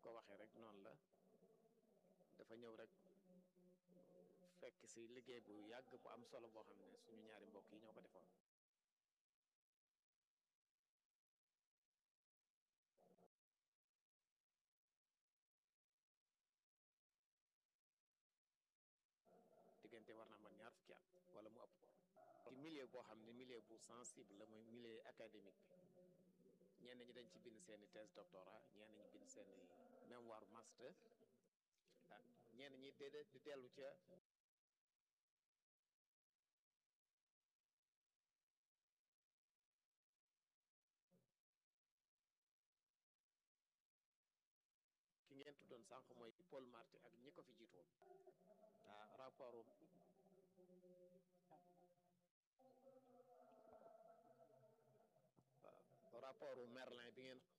ko waxee rek noonu la dafa ñëw rek fekk si liggéey bu yàgg bu am solo boo xam ne suñu ñaari mbokk yi ñoo ko defoon diggante war naa man ñaar fukki at wala mu ëpp ko ci milieu boo xam ne milieu bu sensible la muy milieu académique bi ñenn ñi dañ ci bind seeni thèse doctorat ñenn ñi bind seeni mémoire master ah ñenn ñi déedéet di dellu ca ki ngeen tuddoon sànq mooy Paul Marty ak ñi ko fi jiitu woon ah rapport rapport Merlin bi ngeen